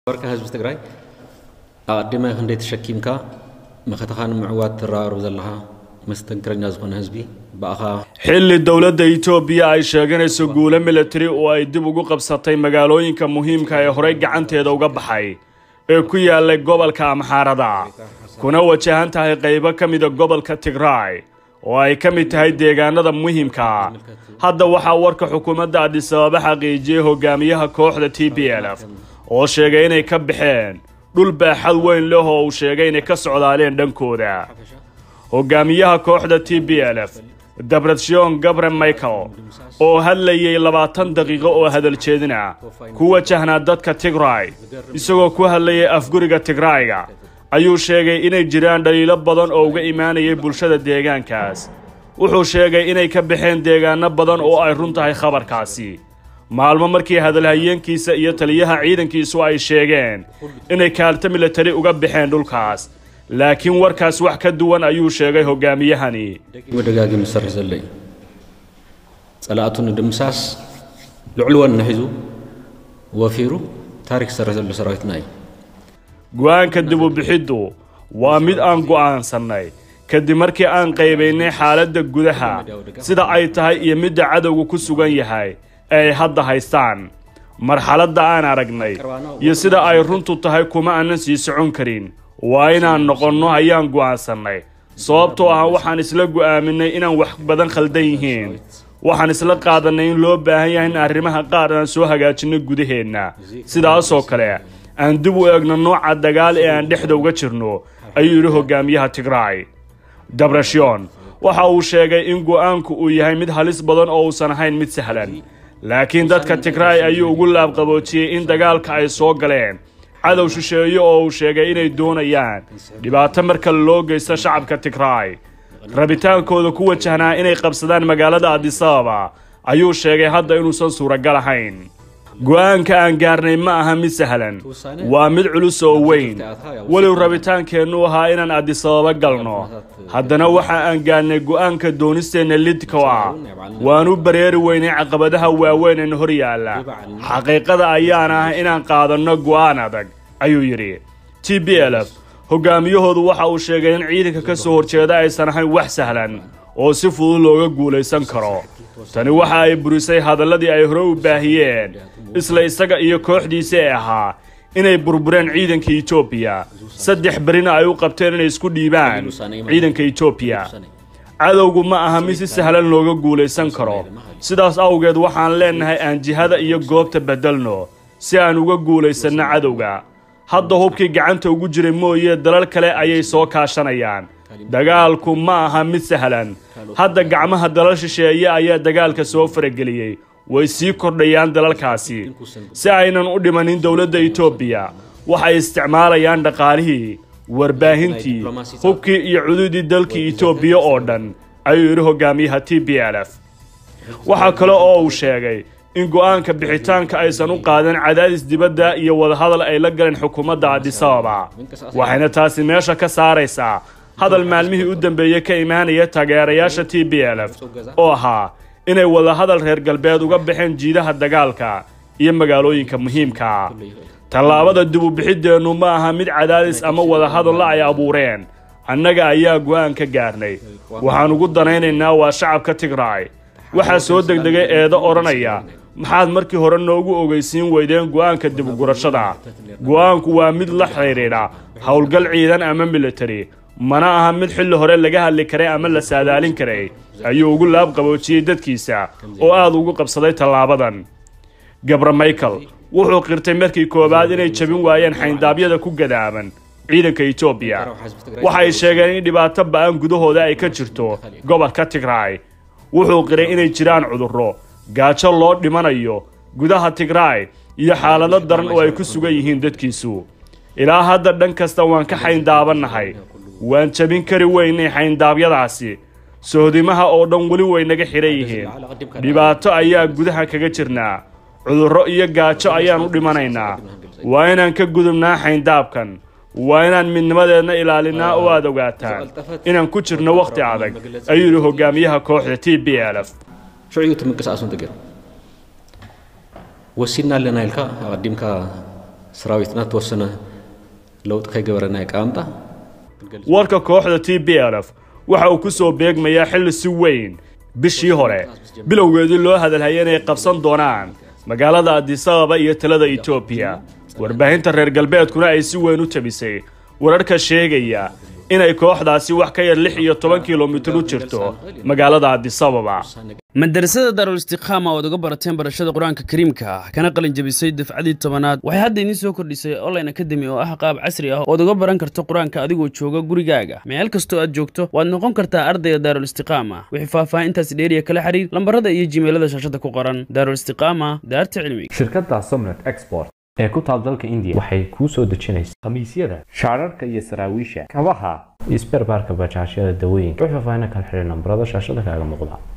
ወርካ ህዝቢ ትግራይ ኣቐዲመ ክንደይ ተሸኪምካ መኸተኻ ንምዕዋት ትረባርብ ዘለኻ መስተንክረኛ ዝኾነ ህዝቢ በኣኻ xilli dowladda itoobiya ay sheeganayso guulo militari oo ay dib ugu qabsatay magaalooyinka muhiimka ee horey gacanteeda uga baxay ee ku yaallay gobolka amxaarada kuna wajahan tahay qaybo ka mida gobolka tigraay oo ay ka mid tahay deegaanada muhiimka hadda waxaa warka xukuumadda adisababa xaqiijiyey hogaamiyaha kooxda t b l f oo sheegay inay ka baxeen dhul baaxad weyn leh oo uu sheegay inay ka socdaaleen dhankooda hogaamiyaha kooxda t b l f dabratshon gabre michael oo hadlayay labaatan daqiiqo oo hadal jeedina ku wajahnaa dadka tigray isagoo ku hadlayay afguriga tigrayga ayuu sheegay inay jiraan dhaliilo badan oo uga imaanayay bulshada deegaankaas wuxuu sheegay inay ka baxeen deegaano badan oo ay run tahay khabarkaasi maalmo markii hadalhayeenkiisa iyo taliyaha ciidankiisu ay sheegeen inay kaalto militari uga baxeen dhulkaas laakiin warkaas wax ka duwan ayuu sheegay hogaamiyahani ደጋጊሙ ዝሰርሕ ዘሎ እዩ ጸላእቱ ንድምሳስ ልዕል ወኒ ሒዙ ወፊሩ ታሪክ ዝሰርሕ ዘሎ ሰራዊትና እዩ go'aanka dib u bixiddu waa mid aan go'aansannay kadib markii aan qaybaynay xaaladda gudaha sida ay tahay iyo midda cadowga ku sugan yahay ee ay hadda haystaan marxaladda aan aragnay iyo sida ay runtu tahay kuma aanan sii socon karin waa inaan noqonno ayaan go'aansannay sababtoo ah waxaan isla go'aaminay inaan wax badan khaldan yihiin waxaan isla qaadannay in loo baahan yahay in arrimaha qaar aan soo hagaajinno gudaheenna sidaasoo kale aan dib u eegno nooca dagaal ee aan dhexda uga jirno ayuu yidhi hogaamiyaha tigraay dabrashion waxa uu sheegay in go'aanku uu yahay mid halis badan oo uusan ahayn mid sahlan laakiin dadka tigraay ayuu ugu laabqaboojiyey in dagaalka ay soo galeen cadow shisheeye oo uu sheegay inay doonayaan dhibaato marka loo geysto shacabka tigraay rabitaankooda ku wajahnaa inay qabsadaan magaalada adisababa ayuu sheegay hadda inuusan suuragal ahayn go'aanka aan gaarnay ma aha mid sahlan waa mid culus oo weyn weliw rabitaankeennu ahaa inaan adisababa galno haddana waxa aan gaarnay go'aanka doonisteenna lidko ah waanu bareeri weynay caqabadaha waaweyn ee hor yaalla xaqiiqada ayaan ah inaan qaadanno go'aan adag ayuu yidhi t b l f hogaamiyahoodu waxa uu sheegay in ciidanka ka soo horjeeda aysan ahayn wax sahlan oo si fudud looga guulaysan karo tani waxa ay burisay hadalladii ay hore u baahiyeen isla isaga iyo kooxdiisa ee ahaa inay burbureen ciidanka etoobiya saddex berina ay u qabteen inay isku dhiibaan ciidanka etoobiya cadowgu ma aha mid si sahlan looga guulaysan karo sidaas awgeed waxaan leennahay aan jihada iyo goobta beddelno si aan uga guulaysanno cadowga hadda hubkii gacanta ugu jiray mooye dalal kale ayay soo kaashanayaan dagaalku ma aha mid sahlan hadda gacmaha dalal shisheeye ayaa dagaalka soo farageliyey way sii kordhayaan dalalkaasi si aynan u dhimanin dowladda etoobiya waxay isticmaalayaan dhaqaalihii warbaahintii hubkii iyo cududii dalkii etoobiya oo dhan ayuu yidhi hogaamiyaha t b l f waxaa kale oo uu sheegay in go'aanka bixitaanka aysan u qaadan cadaadis dibadda iyo wadahadal ay la galeen xukuumadda adisababa waxayna taasi meesha ka saaraysaa hadal maalmihii u dambeeyey ka imaanaya taageerayaasha t b l f oo ahaa inay wadahadal reer galbeed uga baxeen jiidaha dagaalka iyo magaalooyinka muhiimka tallaabada dib u bixiddeennu ma aha mid cadaadis ama wadahadalla ay abuureen annaga ayaa go'aan ka gaarnay waxaan ugu danaynaynaa waa shacabka tigraay waxaa soo degdegay eedo odhanaya maxaad markii hore noogu ogeysiin weydeen go'aanka dibugurashada go'aanku waa mid la xidhiidha howlgal ciidan ama militari mana aha mid xilli hore laga hadli karay ama la saadaalin karay ayuu ugu laabqaboojiyey dadkiisa oo aad ugu qabsaday tallaabadan gabra michael wuxuu qirtay markii koowaad inay jabin waayeen xayndaabyada ku gadaaban ciidanka etoobiya waxay sheegeen in dhibaato ba'an gudahooda ay ka jirto gobolka tigraay wuxuu qiray inay jiraan cudurro gaajo loo dhimanayo gudaha tigraay iyo xaalado daran oo ay ku sugan yihiin dadkiisu ilaa hadda dhan kasta waan ka xayndaabannahay waan jabin kari weynay xayndaabyadaasi sohdimaha oo dhan weli way naga xidhan yihiin dhibaato ayaa gudaha kaga jirnaa cudurro iyo gaajo ayaan u dhimanaynaa waa inaan ka gudubnaa xayndaabkan waa inaan midnimadeedna ilaalinaa oo aad ogaataan inaan ku jirno wakhti adag ayuu yidhi hogaamiyaha kooxda t b l f ሽዑ ትምንቅስቃሱ እንተገይሩ ወሲድና ኣለና ኢልካ ኣቐዲምካ ሰራዊትና ተወሰነ ለውጥ ከይገበረና ይቃምጣ warka kooxda t b l f waxa uu ku soo beegmayaa xilli si weyn bishii hore bilowgeedii loo hadalhayay inay qabsan doonaan magaalada adisababa iyo talada etoobiya warbaahinta reer galbeedkuna ay si weyn u tabisay wararka sheegaya inay kooxdaasi wax ka yar lix iyo toban kilomitir u jirto magaalada adisababa madarasada daarul istiqaama ood uga barateen barashada qur-aanka kariimka ah kana qalin jabisay dafcadii tobanaad waxay hadda idiin soo kordhisay online academy oo ah qaab casri ah ood uga baran karto qur-aanka adigoo jooga gurigaaga meel kastoo aad joogto waad noqon kartaa ardayga daarul istiqaama wixii faahfaahintaasi dheeriya kala xiriir lambarada iyo jimeelada shaashada ku qoran daarul istiqaama daarta cilmiga shirkadda somnet export ee ku taal dalka indiya waxay kuu soo dejinaysaa khamiisyada shaararka iyo saraawiisha kabaha iyo sberbaarka bajaajyada dawooyinka wix faahfaahin kala xiriir nambarada shaashada kaaga muuqda